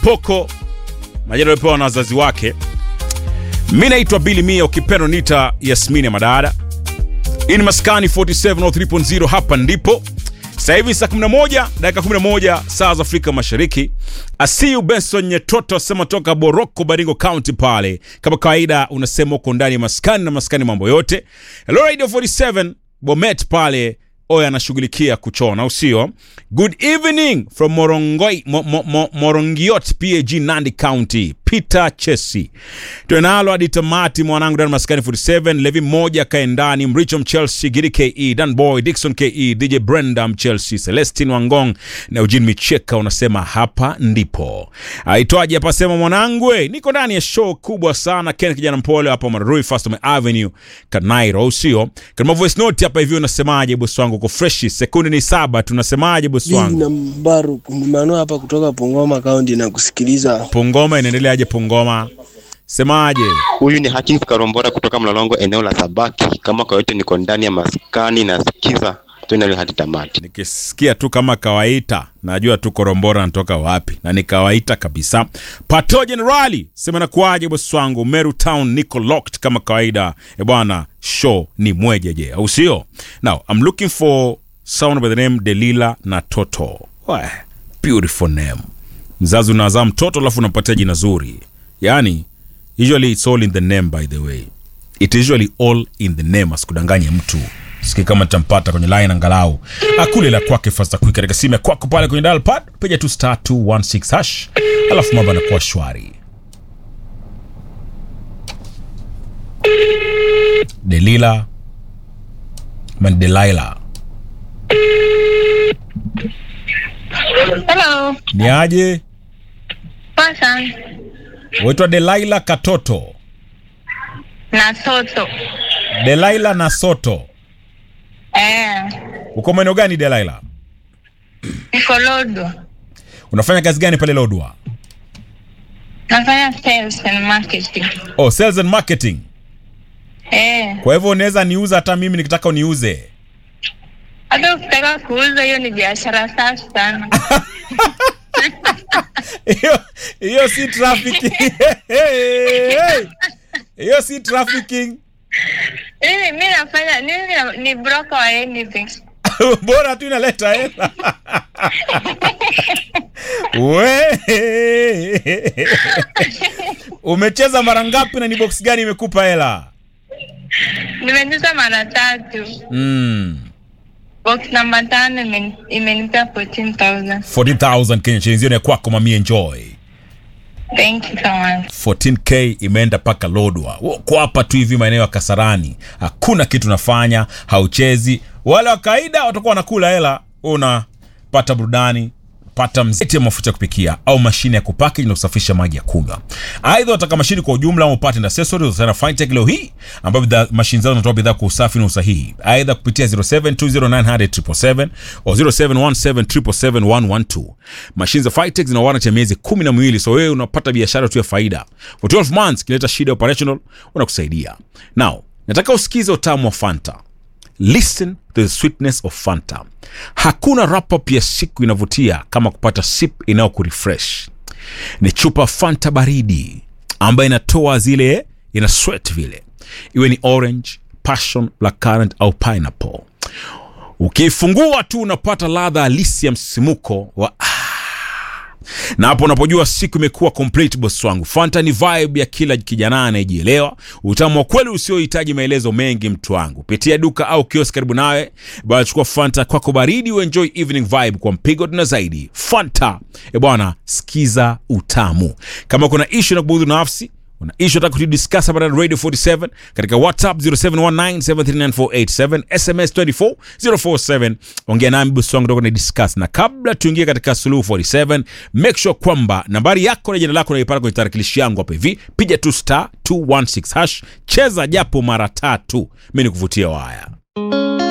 Mpoko, majina aliyopewa na wazazi wake. Mi naitwa Bili Mia, ukipenda nita Yasmini ya Madada. Hii ni Maskani 4703.0, hapa ndipo sasa hivi saa 11 dakika 11 saa za Afrika Mashariki. Asiu Benson Nyetoto asema toka Boroko, Baringo County pale. Kama kawaida, unasema uko ndani ya maskani na maskani mambo yote. Hello Radio 47 Bomet pale Oya anashughulikia kuchona, au sio? Good evening from Morongoi, mo, mo, mo, Morongiot PAG Nandi County. Peter Chesi twenalo hadi tamati, mwanangu ndani maskani 47 Levi moja kae ndani, Mricho Mchelsea, Gidi KE, Dan Boy, Dixon KE, DJ Brenda Mchelsea, Celestine Wangong na Eugene Micheka, unasema hapa ndipo aitwaje hapa, sema mwanangu, we, niko ndani ya show kubwa sana. Ken kijana mpole hapa Mararui Fastome Avenue Kanairo, au sio? Kama voice note hapa hivi, unasemaje bosi wangu? Uko fresh, sekunde ni saba, tunasemaje bosi wangu? na Mbaru Mano hapa kutoka Pongoma County na kusikiliza. Pungoma inaendeleaje? Pungoma semaje? Huyu ni Hakins Karombora kutoka Mlolongo, eneo la Sabaki. Kama kwa yote, niko ndani ya maskani na sikiza tuende hadi tamati. Nikisikia tu kama kawaida, najua tu Korombora anatoka wapi, na ni kawaida kabisa. Pato Generali sema nakuaje bosi wangu? Meru Town niko locked kama kawaida. E bwana, show ni mwejeje, au sio? Now I'm looking for someone by the name Delila na Toto. Wah, beautiful name. Mzazi unazaa mtoto alafu unampatia jina zuri, yani usually it's all in the name by the way it is usually all in the name asikudanganye mtu siki kama tampata kwenye line angalau akule la kwake fasta quick katika simu ya kwako pale kwenye dial pad piga tu star 216 hash alafu mambo yanakuwa shwari delila man delaila Hello. ni aje Poa sana. waitwa delaila katoto Na Toto. delaila na soto Eh. uko maeneo gani delaila Niko Lodo. unafanya kazi gani pale lodwa Nafanya sales and marketing. oh sales and marketing Eh. kwa hivyo unaweza niuza hata mimi nikitaka uniuze Hata ukitaka kuuza hiyo ni biashara safi sana. hiyo hiyo si trafficking hiyo si trafficking Mimi mimi nafanya mimi na- ni broker wa anything. bora tu inaleta hela we umecheza mara ngapi na ni box gani imekupa hela Nimecheza mara tatu. mm. Box namba tano imen- imenipea 14,000. 14000 kenya shillings hiyo ni ya kwako mami enjoy Thank you so much. 14k imeenda mpaka lodwa uko hapa tu hivi maeneo ya kasarani hakuna kitu nafanya hauchezi wale wa kawaida watakuwa wanakula hela wewe unapata burudani pata mzeti ya mafuta ya kupikia au mashine ya kupackage na kusafisha maji ya kunywa aidha wataka mashine kwa ujumla au upate na accessories usana fintech leo hii ambapo bidhaa mashine zao zinatoa bidhaa kwa usafi na usahihi aidha kupitia 0720900777 au 0717771112 mashine za fintech zina warranty ya miezi kumi na miwili so wewe unapata biashara tu ya faida for 12 months kileta shida ya operational unakusaidia now nataka usikize utamu wa fanta listen to the sweetness of fanta hakuna wrap-up ya siku inavutia kama kupata sip inayokurefresh ni chupa fanta baridi ambayo inatoa zile ina sweat vile iwe ni orange passion black currant au pineapple ukiifungua tu unapata ladha halisi ya msisimuko wa na hapo unapojua siku imekuwa complete boss wangu fanta ni vibe ya kila kijana anayejielewa utamu wa kweli usiohitaji maelezo mengi mtu wangu pitia duka au kiosk karibu nawe bwana chukua fanta kwako baridi uenjoy evening vibe kwa mpigo tuna zaidi fanta e bwana sikiza utamu kama kuna ishu na kubudhu nafsi una ishu nataka kutudiscuss hapa na radio 47 katika whatsapp 0719739487 sms 24047 ongea nami bosi wangu toka na discuss na kabla tuingie katika suluhu 47 make sure kwamba nambari yako na jina lako naipata kwenye tarakilishi yangu hapa hivi piga tu star 216 hash cheza japo mara tatu mi nikuvutia waya